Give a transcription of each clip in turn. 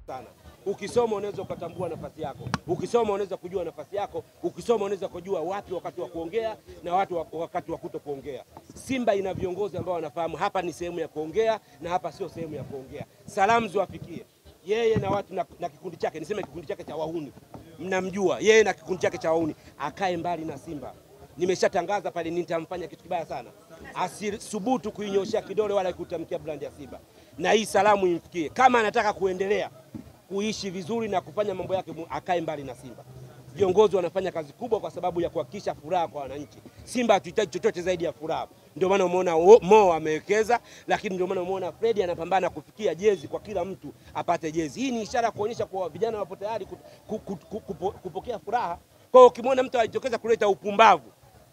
sana. Ukisoma unaweza ukatambua nafasi yako, ukisoma unaweza kujua nafasi yako, ukisoma unaweza kujua wapi wakati wa kuongea na watu wa- wakati wa kuto kuongea. Simba ina viongozi ambao wanafahamu hapa ni sehemu ya kuongea na hapa sio sehemu ya kuongea. Salamu ziwafikie yeye na watu na, na kikundi chake, niseme kikundi chake cha wahuni, mnamjua yeye na kikundi chake cha wahuni, akae mbali na Simba. Nimeshatangaza pale, nitamfanya kitu kibaya sana, asisubutu kuinyoshea kidole wala kutamkia brand ya Simba, na hii salamu imfikie. Kama anataka kuendelea kuishi vizuri na kufanya mambo yake, mu- akae mbali na Simba. Viongozi wanafanya kazi kubwa kwa sababu ya kuhakikisha furaha kwa wananchi. Simba hatuhitaji chochote zaidi ya furaha. Ndio maana umeona Wo- Mo amewekeza, lakini ndio maana umeona Fredi anapambana kufikia jezi kwa kila mtu apate jezi. Hii ni ishara ya kuonyesha kuwa vijana wapo tayari ku- ku- ku- ku- kupo- kupokea furaha. Kwa hiyo ukimwona mtu ajitokeza kuleta upumbavu,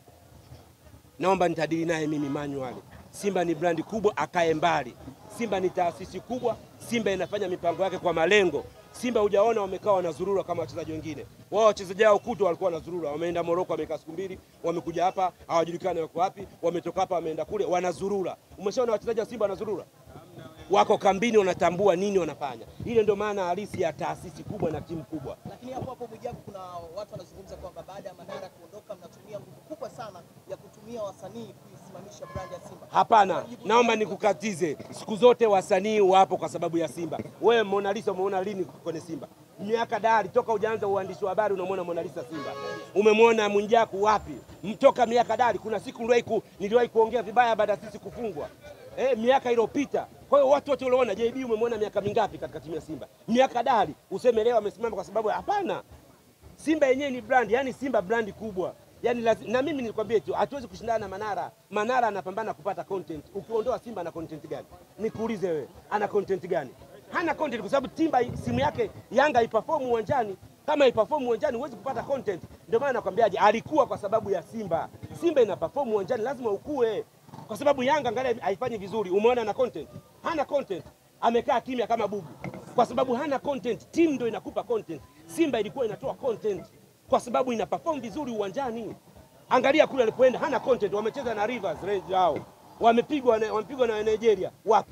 naomba nitadili naye mimi manually. Simba ni brandi kubwa, akae mbali. Simba ni taasisi kubwa, Simba inafanya mipango yake kwa malengo. Simba hujaona wamekaa wanazurura kama wachezaji wengine. Wao wachezaji wao kuto walikuwa wanazurura, wameenda Moroko, wamekaa siku mbili, wamekuja hapa, hawajulikani wako wapi, wametoka hapa, wameenda kule, wanazurura. Umeshaona wachezaji wa Simba wanazurura? Wako kambini, wanatambua nini wanafanya. Ile ndio maana halisi ya taasisi kubwa na timu kubwa. Lakini hapo hapo Mwijaku, kuna watu wanazungumza kwamba baada ya Manara kuondoka, mnatumia nguvu kubwa sana ya kutumia wasanii kuisimamisha brand ya Simba. Hapana, naomba nikukatize. Siku zote wasanii wapo kwa sababu ya Simba. Wewe Mona Lisa umeona lini kwenye Simba? Miaka dari toka ujaanza uandishi wa habari unamwona Mona Lisa Simba. Umemwona Mwijaku wapi? Mtoka miaka dari. Kuna siku niliwahi ku, niliwahi kuongea vibaya baada ya sisi kufungwa eh, miaka iliyopita. Kwa hiyo watu wote uliona JB umemwona miaka mingapi katika timu ya Simba? Miaka dari. Useme leo amesimama kwa sababu hapana. Simba yenyewe ni brand, yani Simba brandi kubwa. Yani lazi, na mimi nilikwambia tu hatuwezi kushindana na Manara. Manara anapambana kupata content. Ukiondoa Simba ana content gani? Nikuulize wewe, ana content gani? Hana content kwa sababu Timba simu yake Yanga iperform uwanjani. Kama iperform uwanjani huwezi kupata content. Ndio maana nakwambiaje, alikuwa kwa sababu ya Simba. Simba ina perform uwanjani lazima ukue. Kwa sababu Yanga angalia haifanyi vizuri. Umeona ana content? Hana content. Amekaa kimya kama bubu kwa sababu hana content. Timu ndio inakupa content. Simba ilikuwa inatoa content kwa sababu ina perform vizuri uwanjani. Angalia kule alipoenda, hana content. Wamecheza na Rivers Rangers hao, wamepigwa na, wamepigwa na Nigeria wapi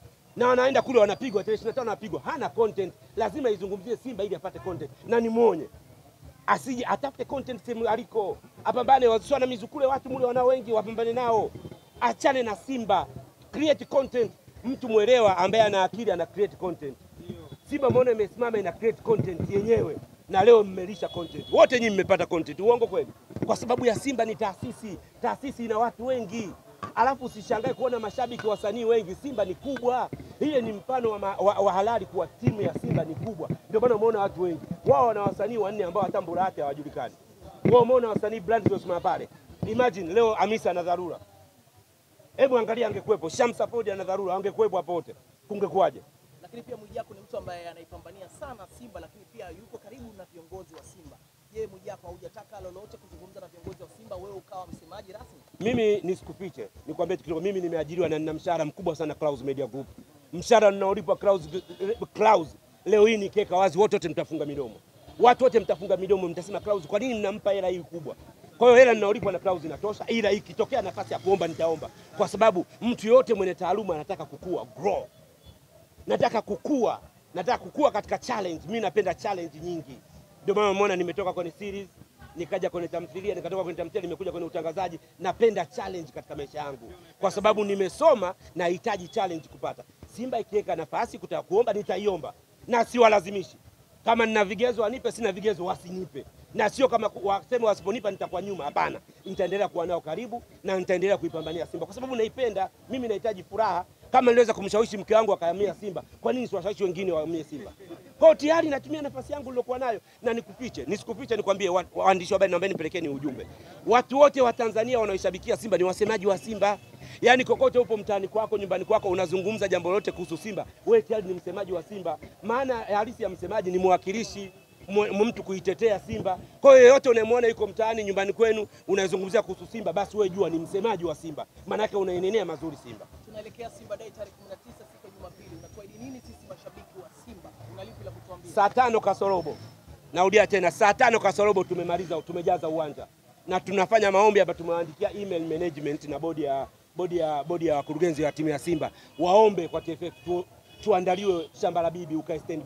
na wanaenda kule wanapigwa tarehe 25 wanapigwa, hana content. Lazima izungumzie Simba ili apate content, na nimwonye asije atafute content sehemu aliko, apambane. Wasio na mizukule watu mule wanao wengi, wapambane nao, achane na Simba, create content. Mtu mwelewa ambaye ana akili ana create content. Simba mbona imesimama ina create content yenyewe, na leo mmelisha content wote, nyinyi mmepata content. Uongo kweli? Kwa sababu ya Simba ni taasisi, taasisi ina watu wengi, alafu usishangae kuona mashabiki wasanii wengi. Simba ni kubwa, ile ni mfano wa, ma, wa, wa halali kuwa timu ya Simba ni kubwa. Ndio maana umeona watu wengi, wao wana wasanii wanne ambao hata mbura yake hawajulikani. Wao umeona wasanii brand zilizosimama pale. Imagine leo Hamisa ana dharura, hebu angalia, angekuwepo Shamsa Ford ana dharura, angekuwepo hapo wote, kungekuwaje? Lakini pia Mwijaku ni mtu ambaye anaipambania sana Simba, lakini pia yuko karibu na viongozi wa Simba. Je, Mwijaku haujataka lolote kuzungumza na viongozi wa Simba, wewe ukawa msemaji rasmi? Mimi nisikufiche, nikwambie kidogo, mimi nimeajiriwa na nina mshahara mkubwa sana Clouds Media Group. Mshahara ninaolipwa Clouds, Clouds leo hii nikiweka wazi, wote wote mtafunga midomo, watu wote mtafunga midomo, mtasema Clouds, kwa nini mnampa hela hii kubwa? Kwa hiyo hela ninaolipwa na Clouds inatosha, ila ikitokea nafasi ya kuomba nitaomba, kwa sababu mtu yote mwenye taaluma anataka kukua, grow. Nataka kukua, nataka kukua katika challenge. Mimi napenda challenge nyingi, ndio maana umeona nimetoka kwenye series nikaja kwenye tamthilia, nikatoka kwenye tamthilia nimekuja kwenye utangazaji. Napenda challenge katika maisha yangu, kwa sababu nimesoma, nahitaji challenge kupata. Simba ikiweka nafasi kutaka kuomba, nitaiomba na siwalazimishi. Kama nina vigezo wanipe, sina vigezo wasinipe, na sio kama ku- waseme wasiponipa nitakuwa nyuma. Hapana, nitaendelea kuwa nao karibu na nitaendelea kuipambania Simba kwa sababu naipenda. Mimi nahitaji furaha. Kama niliweza kumshawishi mke wangu akahamia Simba, kwa nini siwashawishi wengine wahamie Simba? Kwa hiyo tayari natumia nafasi yangu niliokuwa nayo, na nikufiche, nisikufiche, nikwambie wa- waandishi wa habari, naomba nipelekeni ujumbe. Watu wote wa Tanzania wanaoishabikia Simba ni wasemaji wa Simba. Yaani kokote upo mtaani kwako, nyumbani kwako, unazungumza jambo lolote kuhusu Simba, wewe tayari ni msemaji wa Simba. Maana halisi ya msemaji ni mwakilishi mwe- mtu kuitetea Simba. Kwa hiyo yeyote unayemwona yuko mtaani nyumbani kwenu unazungumzia kuhusu Simba, basi wewe jua ni msemaji wa Simba, maanake unainenea mazuri Simba. Tunaelekea Simba Day tarehe 19 siku ya Jumapili. Unatuahidi nini sisi mashabiki wa Simba? Una lipi la kutuambia? Saa tano kasorobo, narudia tena, saa tano kasorobo tumemaliza, tumejaza uwanja na tunafanya maombi hapa. Tumewaandikia email management na bodi ya bodi ya bodi ya wakurugenzi wa timu ya Simba waombe kwa TFF tu, tuandaliwe shamba la bibi ukae standby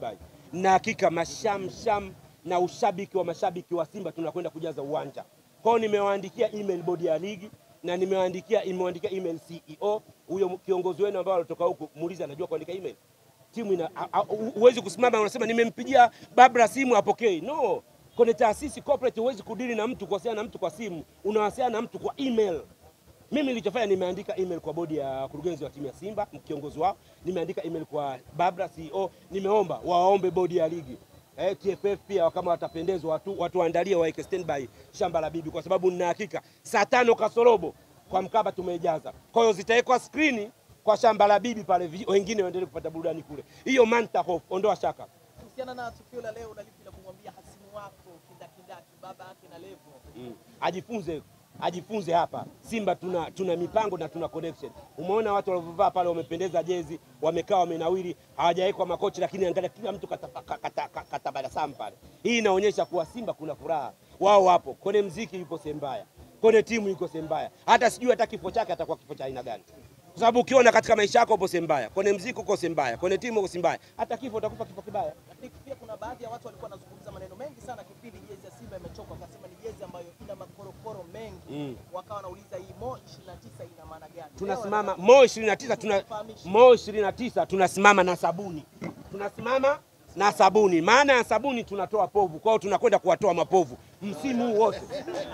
na hakika mashamsham na ushabiki wa mashabiki wa Simba tunakwenda kujaza uwanja. Kwao nimewaandikia email bodi ya ligi na nimewaandikia imewaandikia email CEO huyo kiongozi wenu ambao alitoka huku, muulize anajua kuandika email. Timu ina a- a- hu- huwezi kusimama unasema nimempigia Babra simu apokei. No, kwenye taasisi corporate huwezi kudili na mtu kuwasiliana na mtu kwa simu, unawasiliana na mtu kwa email. Mimi nilichofanya nimeandika email kwa bodi ya wakurugenzi wa timu ya Simba, kiongozi wao, nimeandika email kwa Babra CEO, nimeomba waombe bodi ya ligi eh, TFF pia kama watapendezwa watu watuandalie waweke standby shamba la bibi, kwa sababu nina hakika saa tano kasorobo kwa Mkapa tumejaza. Kwa hiyo zitawekwa skrini kwa shamba la bibi pale, vi- wengine waendelee kupata burudani kule. Hiyo manta hofu, ondoa shaka. Kuhusiana na tukio la leo, unalipi la kumwambia hasimu wako kindakindaki, baba yake na Levo? Mm. Ajifunze ajifunze hapa Simba tuna, tuna mipango na tuna connection. Umeona watu walivyovaa pale, wamependeza jezi, wamekaa wamenawiri, hawajawekwa makochi, lakini angalia kila mtu katabasamu kata, kata, kata, kata pale. Hii inaonyesha kuwa Simba kuna furaha, wao wapo kwenye mziki, yuko sehemu mbaya, kwenye timu yuko sehemu mbaya, hata sijui hata kifo chake atakuwa kifo cha aina gani, kwa sababu ukiona katika maisha yako upo sehemu mbaya, kwenye mziki uko sehemu mbaya, kwenye timu uko sehemu mbaya, hata kifo utakufa kifo kibaya. Lakini pia kuna baadhi ya watu walikuwa wanazungumza maneno mengi sana kipindi jezi ya Simba imechoka, wakasema ni jezi ambayo ina makorokoro mengi Mm. wakawa wanauliza hii mo 29 ina maana gani? tunasimama Leo mo 29 tuna Tufahamishe. mo 29 tunasimama na sabuni, tunasimama na sabuni. Maana ya sabuni tunatoa povu, kwao tunakwenda kuwatoa mapovu msimu huu wote.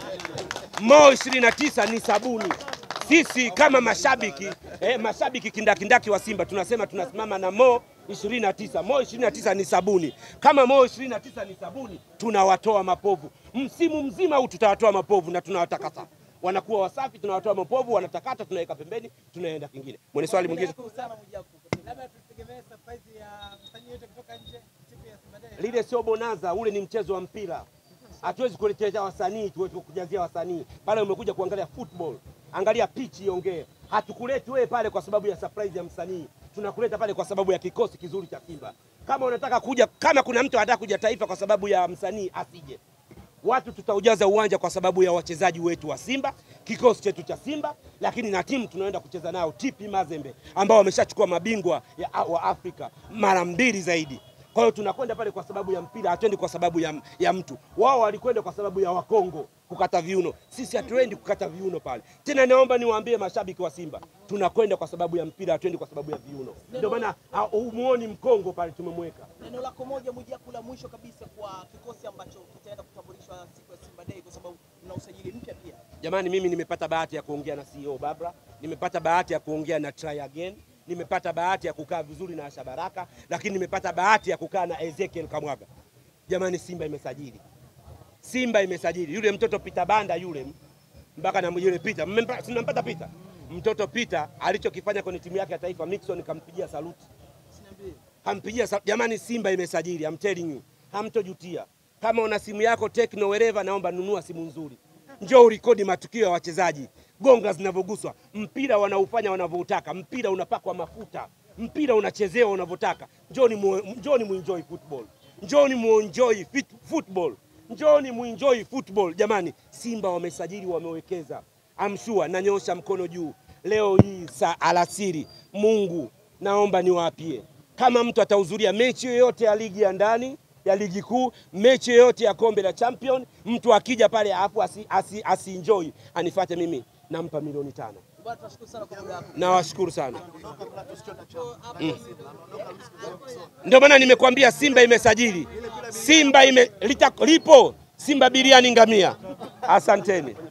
Mo 29 ni sabuni. Sisi kama mashabiki eh, mashabiki kindakindaki wa Simba tunasema tunasimama na Mo 29. Mo 29 ni sabuni. Kama Mo 29 ni sabuni, tunawatoa mapovu msimu mzima huu, tutawatoa mapovu na tunawatakasa, wanakuwa wasafi, tunawatoa mapovu, wanatakata, tunaweka pembeni, tunaenda kingine. Mwenye swali mwingine Nashukuru sana Mwijaku. Labda tutegemee surprise ya msanii yote kutoka nje siku ya Simba Day. lile sio bonaza, ule ni mchezo wa mpira. Hatuwezi kuletea wasanii tuweze kujazia wasanii pale. Umekuja kuangalia football, angalia pitch iongee. Hatukuleti wewe pale kwa sababu ya surprise ya msanii, tunakuleta pale kwa sababu ya kikosi kizuri cha Simba. Kama unataka kuja, kama kuna mtu anataka kuja taifa kwa sababu ya msanii, asije. Watu tutaujaza uwanja kwa sababu ya wachezaji wetu wa Simba, kikosi chetu cha Simba, lakini na timu tunaenda kucheza nao TP Mazembe ambao wameshachukua mabingwa ya, wa Afrika mara mbili zaidi. Kwa hiyo tunakwenda pale kwa sababu ya mpira, hatuendi kwa sababu ya, ya mtu. Wao walikwenda kwa sababu ya Wakongo kukata viuno, sisi hatuendi kukata viuno pale. Tena naomba niwaambie mashabiki wa Simba, tunakwenda kwa sababu ya mpira, hatuendi kwa sababu ya viuno. Ndio maana ha- humuoni Mkongo pale tumemweka. Neno lako moja Mwijaku la mwisho kabisa kwa kikosi ambacho kitaenda kutambulishwa siku ya Simba Day, kwa sababu mna usajili mpya pia. Jamani, mimi nimepata bahati ya kuongea na CEO Babra, nimepata bahati ya kuongea na Try Again, nimepata bahati ya kukaa vizuri na Asha Baraka, lakini nimepata bahati ya kukaa na Ezekiel Kamwaga. Jamani, Simba imesajili, Simba imesajili yule mtoto Peter Banda yule mpaka na yule Peter, mmempa- si mnampata Peter, mtoto Peter alichokifanya kwenye timu yake ya taifa, Mixon kampigia saluti hampigia sa- jamani, Simba imesajili, I'm telling you, hamtojutia. Kama una simu yako Tecno wherever, naomba nunua simu nzuri, njoo urekodi matukio ya wachezaji, gonga zinavyoguswa, mpira wanaufanya wanavyoutaka, mpira unapakwa mafuta, mpira unachezewa unavyotaka. Njoni mu, njoni muenjoy football, njoni muenjoy fit, football, njoni muenjoy football. Jamani, Simba wamesajili, wamewekeza. I'm sure, nanyosha mkono juu leo hii saa alasiri, Mungu naomba niwaapie kama mtu atahudhuria mechi yoyote ya ligi ya ndani ya ligi kuu, mechi yoyote ya kombe la champion, mtu akija pale afu asi, asi, asi enjoy anifuate mimi, nampa milioni tano. Bwana, tunashukuru sana kwa muda wako. Nawashukuru sana. Ndio maana nimekuambia Simba imesajili, Simba ime, lita, lipo Simba biriani ngamia. Asanteni.